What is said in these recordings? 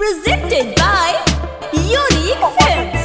Presented by Unique Films.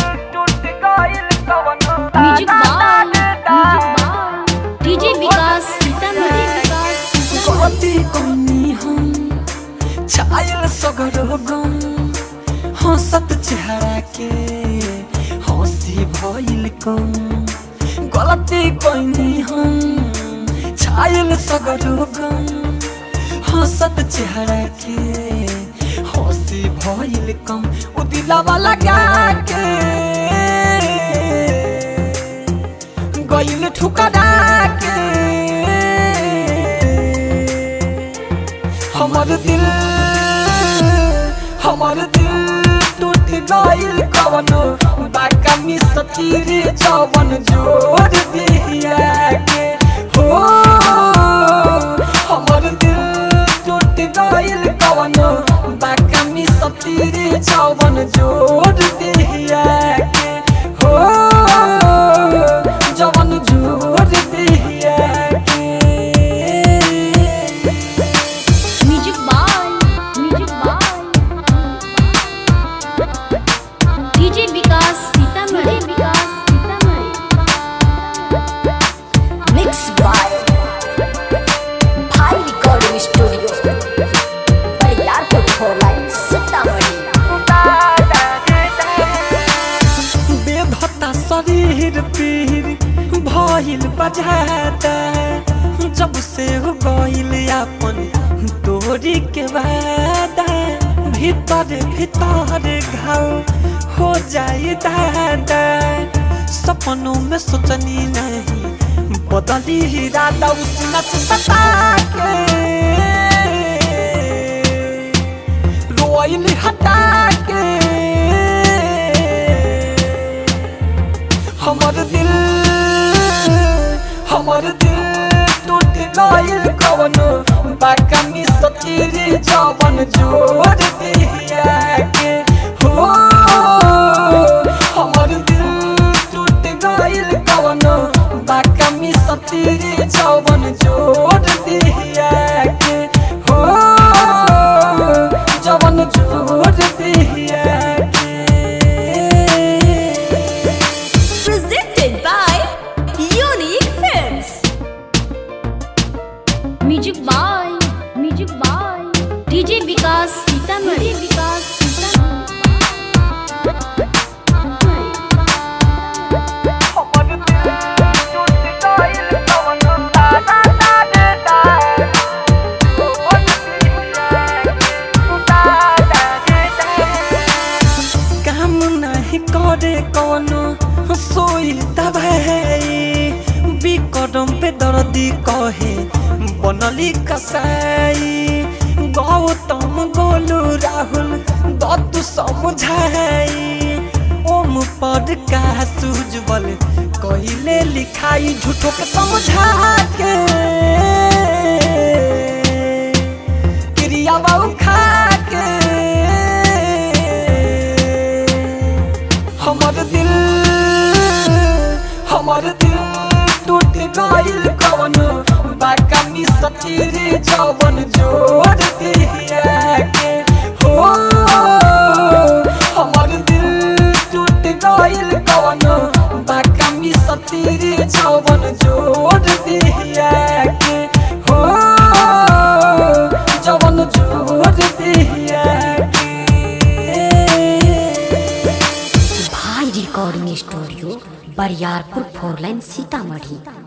Music by music by DJ Vikas Sitamarhi गति कमी हम छायल सगरो गम हंसत चेहरा के हंसी भइल कम गलती कइनी हम छायल सगरो गम हंसत चेहरा के हंसी भइल कम उ दिलवा लगा के गइल ठुकरा के हमर दिल हमर दिल टूट गइल कवनो बाका मिस तीर जवन जोड़ दिया के हो हमर दिल टूट गइल कवनो बाका मिस तीर जवन जोड़ दिया के हो जवन जोड़ दिया के music by music by DJ Vikas Sitamarhi Vikas Sitamarhi Mixed by Bhai Recording Studio. Bariarpur Four Line, Sitamarhi. बेधता शरीर पीर भइल बजाता जब से हो गइल अपन तोरी के वादा भीतर भीतर घाव हो जाए दादा सपनों में सोचनी नहीं बदली इरादा उस नस सता के रोइल हटा के हमर दिल हमर दिल टूट गइल कवनो बाका मिस तीर जवन जोड़ दिया के हो हमर दिल टूट गइल कवनो बाका मिस तीर जवन जोड़ दिया के हो जवन जोड़ दिया के Presented by Unique Films. Music by music by DJ Vikas Sitamarhi Vikas काम नहीं करे कौनो सोई दबाई बिकरम पे दर्दी कहे बनली कसाई गौतम गोलू राहुल दत्तु समझाई ओम पद का सुजबल कहिले लिखाई झूठो के समझा के क्रिया बाबू खा के हमर दिल हमर दिल टूट गइल कवनो बाका मिस तीर जवन जोड़ दिया के हो हमर दिल टूट गइल कवनो बाका मिस तीर जवन जोड़ दिया के हो जवन जोड़ दिया के Bhai Recording Studio. Bariarpur Four Line, Sitamarhi.